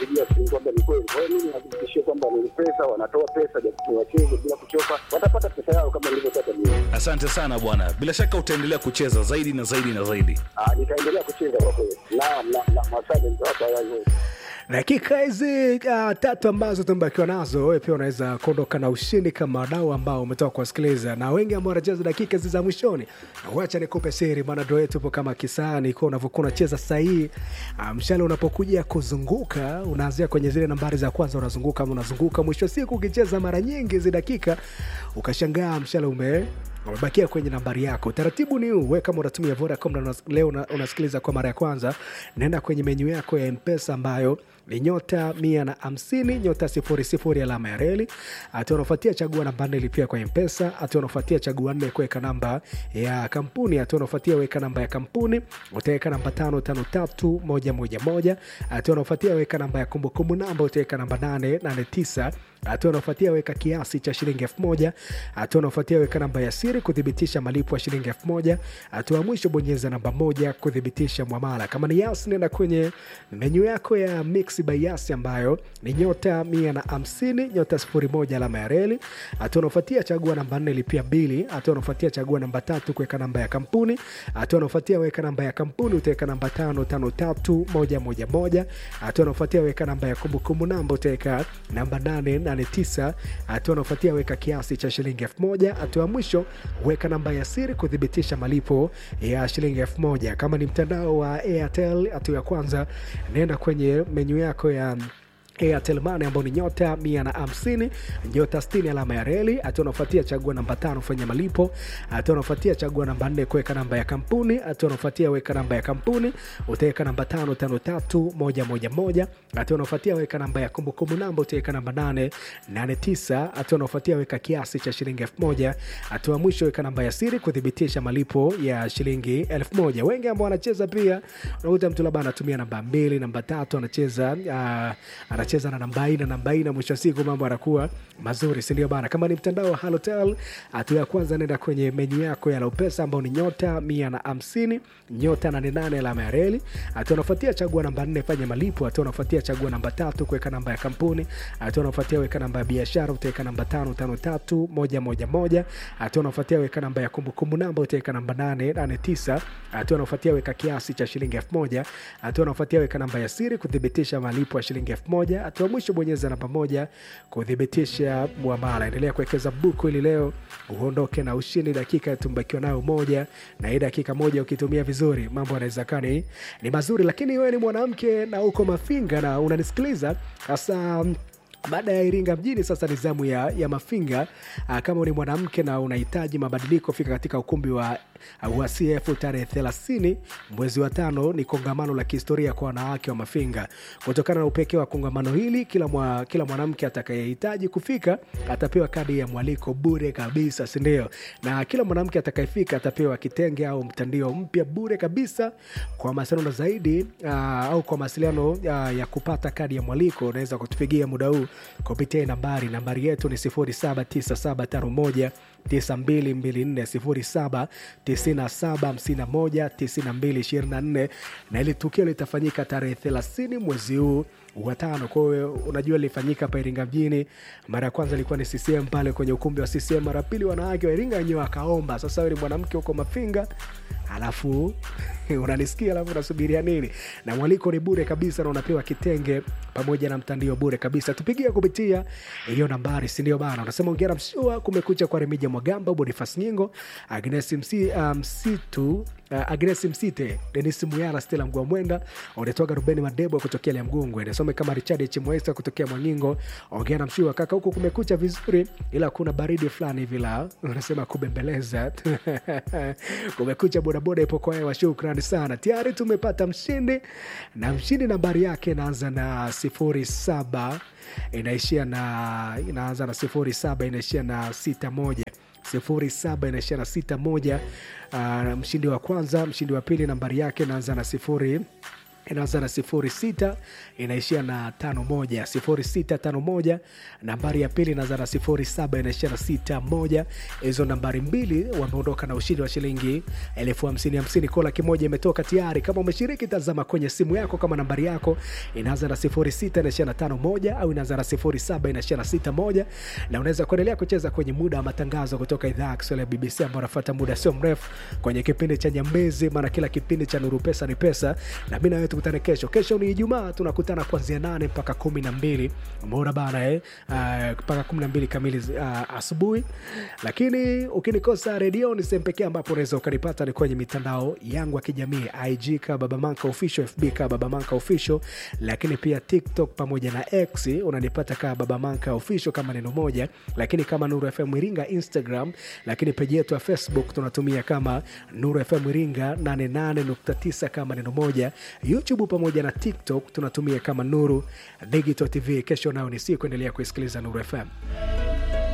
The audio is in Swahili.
kupigia simu kwamba ni kweli. Kwa hiyo mimi nahakikishia kwamba ni pesa, wanatoa pesa, japo wacheze bila kuchoka, watapata pesa yao kama nilivyopata mimi. Asante sana bwana, bila shaka utaendelea kucheza zaidi na zaidi na zaidi. Ah, nitaendelea kucheza kwa kweli. Naam, naam, naam, asante mtawapa hayo. dakika hizi uh, tatu ambazo tumebakiwa nazo wewe pia unaweza kuondoka na ushindi kama wadau ambao umetoka kuwasikiliza na wengi ambao wanacheza dakika hizi za mwishoni wacha nikupe siri bwana ndo yetu upo kama kisani kwa unavyokuwa unacheza sahihi uh, mshale unapokuja kuzunguka unaanzia kwenye zile nambari za kwanza unazunguka ama unazunguka mwisho wa siku ukicheza mara nyingi hizi dakika ukashangaa mshale ume umebakia kwenye nambari yako utaratibu ni huu we kama unatumia vodacom na unas- leo una- unasikiliza kwa mara ya kwanza naenda kwenye menyu yako ya mpesa ambayo ni nyota mia na hamsini nyota sifuri sifuri alama ya reli hatua unafuatia chagua namba nne lipia kwa mpesa hatua unafuatia chagua nne kuweka namba ya kampuni hatua unafuatia weka namba ya kampuni utaweka namba tano tano tatu moja moja moja hatua unafuatia weka namba ya kumbukumbu namba utaweka namba nane nane tisa hatua unaofuatia weka kiasi cha shilingi elfu moja hatua unaofuatia weka namba ya siri kuthibitisha malipo ya shilingi elfu moja hatua ya mwisho bonyeza namba moja kuthibitisha mwamala kama ni yas nenda kwenye menyu yako ya mix by yas ambayo ni nyota mia na hamsini nyota sifuri moja alama ya reli hatua unaofuatia chagua namba nne lipia bili hatua unaofuatia chagua namba tatu kuweka namba ya kampuni hatua unaofuatia weka namba ya kampuni utaweka namba tano tano tatu moja moja moja hatua unaofuatia weka namba ya kumbukumbu namba utaweka namba nane nane tisa hatua unaofuatia weka kiasi cha shilingi elfu moja hatua ya mwisho weka namba ya siri kuthibitisha malipo ya shilingi elfu moja kama ni mtandao wa airtel hatua ya kwanza naenda kwenye menyu yako ya Airtel Money ambao ni nyota mia na hamsini nyota sitini alama ya reli. Hatua unafuatia chagua namba tano fanya malipo. Hatua unafuatia chagua namba nne kuweka namba ya kampuni. Hatua unafuatia weka namba ya kampuni, utaweka namba tano tano tatu moja moja moja. Hatua unafuatia weka namba ya kumbukumbu namba, utaweka namba nane nane tisa. Hatua unafuatia weka kiasi cha shilingi elfu moja. Hatua ya mwisho weka namba ya siri kuthibitisha malipo ya shilingi elfu moja. Wengi ambao wanacheza pia unakuta mtu labda anatumia namba mbili, namba tatu, anacheza uh, anacheza na namba hii na namba hii, na mwisho wa siku mambo yanakuwa mazuri, si ndio bana? Kama ni mtandao wa Halotel, hatua ya kwanza nenda kwenye menyu yako ya Laupesa ambao ni nyota mia na hamsini nyota nane nane alama ya reli. Hatua unafuatia chagua namba nne fanya malipo. Hatua unafuatia chagua namba tatu kuweka namba ya kampuni. Hatua unafuatia weka namba ya biashara, utaweka namba tano tano tatu moja moja moja. Hatua unafuatia weka namba ya kumbukumbu namba, utaweka namba nane nane tisa. Hatua unafuatia weka kiasi cha shilingi elfu moja. Hatua unafuatia weka namba ya siri kuthibitisha malipo ya shilingi elfu moja. Hatua ya mwisho bonyeza namba moja kuthibitisha mwamala. Endelea kuwekeza buku ili leo uondoke na ushindi. Dakika tumbakiwa nayo moja, na hii dakika moja ukitumia vizuri mambo yanaweza kaa ni ni mazuri, lakini wewe ni mwanamke na uko Mafinga na unanisikiliza hasa baada ya Iringa mjini, sasa ni zamu ya, ya Mafinga. Aa, kama ni mwanamke na unahitaji mabadiliko, fika katika ukumbi wa, wa CF tarehe 30 mwezi wa tano. Ni kongamano la kihistoria kwa wanawake wa Mafinga. Kutokana na upekee wa kongamano hili, kila, mwa, kila mwanamke atakayehitaji kufika atapewa kadi ya mwaliko bure kabisa, si ndio? Na kila mwanamke atakayefika atapewa kitenge au mtandio mpya bure kabisa. Kwa mawasiliano zaidi aa, au kwa mawasiliano aa, ya kupata kadi ya mwaliko unaweza kutupigia muda huu kupitia nambari nambari yetu ni 079751 9224 0797519224 na ili tukio litafanyika tarehe 30 mwezi huu wa tano. Kwa hiyo unajua lilifanyika hapa Iringa mjini. Mara ya kwanza ilikuwa ni CCM pale kwenye ukumbi wa CCM, mara pili wanawake wa Iringa wenyewe wakaomba. Sasa wewe ni mwanamke huko Mafinga alafu unanisikia alafu unasubiria nini? Na mwaliko ni bure kabisa, na unapewa kitenge pamoja na mtandio bure kabisa. Tupigie kupitia hiyo nambari, si ndio bana? Unasema ongera mshua, kumekucha kwa Remija Mwagamba, Bonifas Nyingo, Agnes Msi, uh, Msitu uh, Agnes Msite, Denis Muyala, Stella Mgwamwenda, unatoka Rubeni Madebo kutokea Liamgungwe, nasome kama Richard Chimwesa kutokea Mwangingo. Ongera mshua kaka, huku kumekucha vizuri, ila kuna baridi fulani hivi la unasema kubembeleza kumekucha bodaboda ipo kwa hewa. Shukrani sana, tayari tumepata mshindi na mshindi nambari yake inaanza na sifuri saba inaishia na inaanza na sifuri saba inaishia na sita moja sifuri saba inaishia na sita moja. Uh, mshindi wa kwanza, mshindi wa pili nambari yake inaanza na sifuri inaanza na sifuri sita inaishia na tano moja sifuri sita tano moja nambari ya pili inaanza na sifuri saba inaishia na sita moja hizo nambari mbili wameondoka na ushindi wa shilingi elfu hamsini hamsini ko laki moja imetoka tayari kama umeshiriki tazama kwenye simu yako kama nambari yako inaanza na sifuri sita inaishia na tano moja au inaanza na sifuri saba inaishia na sita moja na unaweza kuendelea kucheza kwenye muda wa matangazo kutoka idhaa ya kiswahili ya bbc ambao unafata muda sio mrefu kwenye kipindi cha nyambezi maana kila kipindi cha nuru pesa ni pesa na mi nawewe tukutane kesho kesho ni ijumaa tunakutana kuanzia nane mpaka kumi na mbili umeona bana eh? uh, mpaka kumi na mbili kamili uh, asubuhi lakini ukinikosa redioni sehemu pekee ambapo unaweza ukanipata ni kwenye mitandao yangu ya kijamii ig ka babamanka official fb ka babamanka official lakini pia tiktok pamoja na x unanipata kaa babamanka official kama neno moja lakini kama nuru fm iringa instagram lakini peji yetu ya facebook tunatumia kama nuru fm iringa 88.9 kama neno moja youtube pamoja na tiktok tunatumia kama nuru digital tv kesho nao ni siku endelea kuisikiliza nuru fm